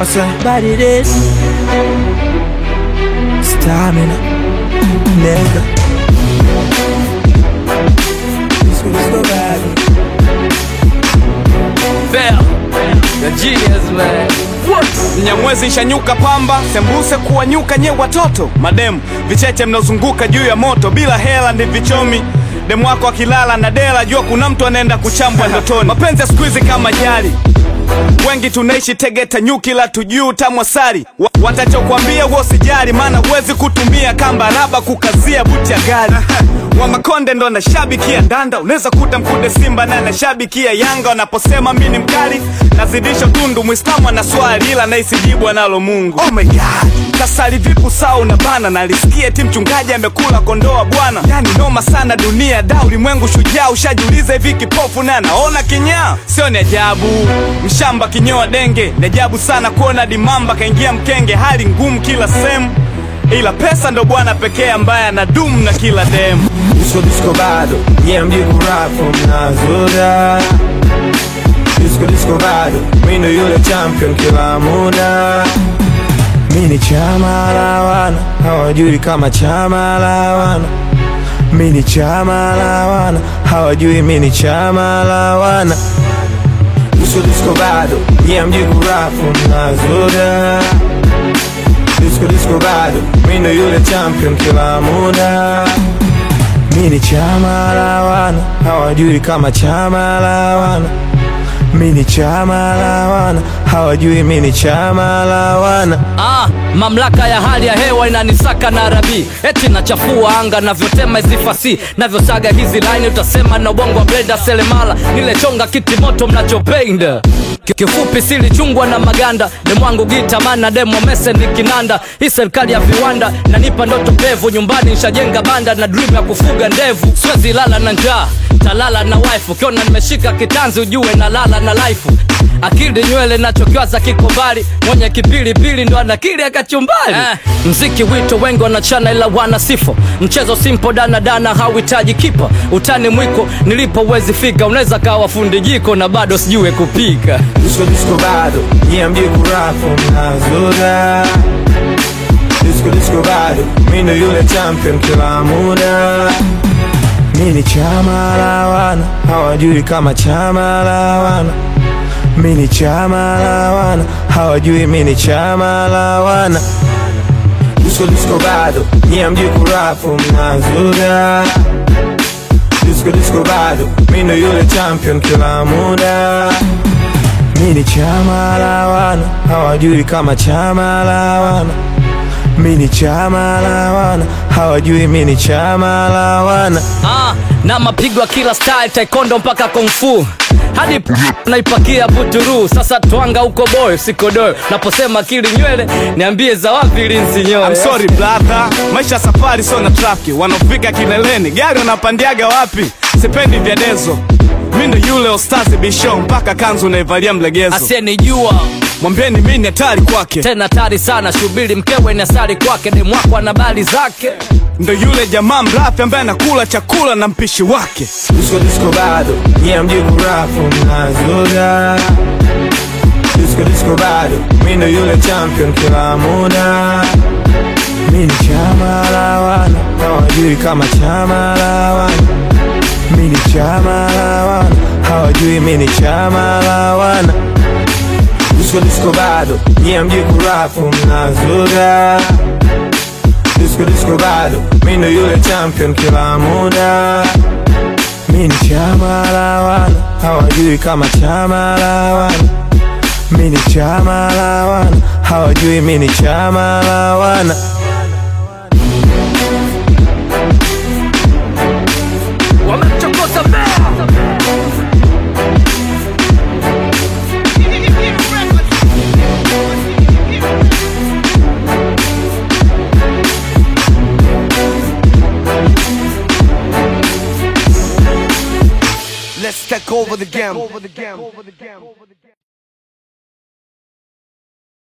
I say, body this Stamina Nigga This was so bad Bell, the genius man. Mnyamwezi shanyuka pamba, sembuse kuwanyuka nye watoto mademu, vicheche mnaozunguka juu ya moto bila hela ndi vichomi demu wako akilala na dela, jua kuna mtu anaenda kuchambwa ndotoni. Mapenzi ya siku hizi kama jari, wengi tunaishi Tegeta nyuki la tujuu tamwasari Wa, watachokwambia huo sijari, maana huwezi kutumia kamba raba kukazia buti ya gari wa Makonde ndo anashabikia ndanda, unaweza kuta mkude Simba naye anashabikia Yanga. Wanaposema mi ni mkali, nazidisha tundu. Mwislamu ana swali ila naisijibu analo Mungu. Oh my God, kasali vipu saa unabana, nalisikia eti mchungaji amekula kondoa bwana. Yani noma sana dunia da, ulimwengu shujaa. Ushajiuliza hivi kipofu na anaona kinyaa? Sio ni ajabu mshamba kinyoa denge, ni ajabu sana kuona dimamba kaingia mkenge. Hali ngumu kila sehemu, ila pesa ndo bwana pekee ambaye anadumu na kila demu. Disco disco bado Yeah mji kurap mnazoda Disco disco bado Mi ndo yule champion kila muda Mi ni chama la wana Hawajui kama chama la wana Mi ni chama la wana Hawajui mi ni chama la wana Disco disco bado Yeah mji kurap mnazoda Disco disco bado Mi ndo yule champion kila muda Mi ni chama la wana hawajui kama chama la wana Mi ni chama la wana hawajui mi ni chama la wana Ah, mamlaka ya hali ya hewa inanisaka na rabi eti nachafua anga navyotema hizi fasi navyosaga hizi line utasema na ubongo wa blenda selemala nilechonga kiti moto mnachopenda Ki- kifupi silichungwa na maganda demwangu gitamana demo mese ni kinanda hii serikali ya viwanda nanipa ndoto pevu nyumbani nshajenga banda na dream ya kufuga ndevu siwezi lala na njaa talala na wife ukiona nimeshika kitanzi ujue nalala na life akili nywele nachokiwaza kiko mbali mwenye kipilipili ndo anakili akachumbali eh. mziki wito wengi wanachana ila wana sifo mchezo simpo danadana hauhitaji kipa utani mwiko nilipo uwezi fika unaweza kawa fundi jiko na bado sijue kupika Disco disco bado yeah mji kurafu mnazoda Disco disco bado mi ndo yule champion kila muda Mi ni chama la wana hawajui kama chama la wana Mi ni chama la wana hawajui mi ni chama la wana Disco disco bado yeah mji kurafu mnazoda Disco disco bado mi ndo yule champion kila muda Mi ni chama la wana hawajui kama chama la wana Mi ni chama la wana hawajui mi ni chama la wana ah, na mapigo ya kila style taekwondo mpaka kungfu hadi p- naipakia buturu sasa twanga huko boy sikodoyo naposema akili nywele niambie za wapi linsinyoyo I'm sorry brother, maisha ya safari sio na trafiki. Wanaofika kileleni gari wanapandiaga wapi? Sipendi vya dezo, mi ndo yule ostazi bisho, mpaka kanzu naivalia mlegezo. asiyenijua Mwambieni mi ni hatari kwake, tena tari sana shubiri mkewe ni asari kwake demwako ana bali zake ndo yule jamaa mrafi ambaye anakula chakula na mpishi wake. Disco disco bado yeah mji kurafu mnazoda Disco disco bado mi ndo yule champion kila muda Mi ni chama la wana hawajui kama chama la wana Mi ni chama la wana hawajui mi ni chama la wana Disco disco bado yeah mji kurafu mnazoda Disco disco bado mi ndo yule champion kila muda Mi ni chama la wana hawajui kama chama la wana Mi ni chama la wana hawajui mi ni chama la wana wamemchokoza Let's take over the game.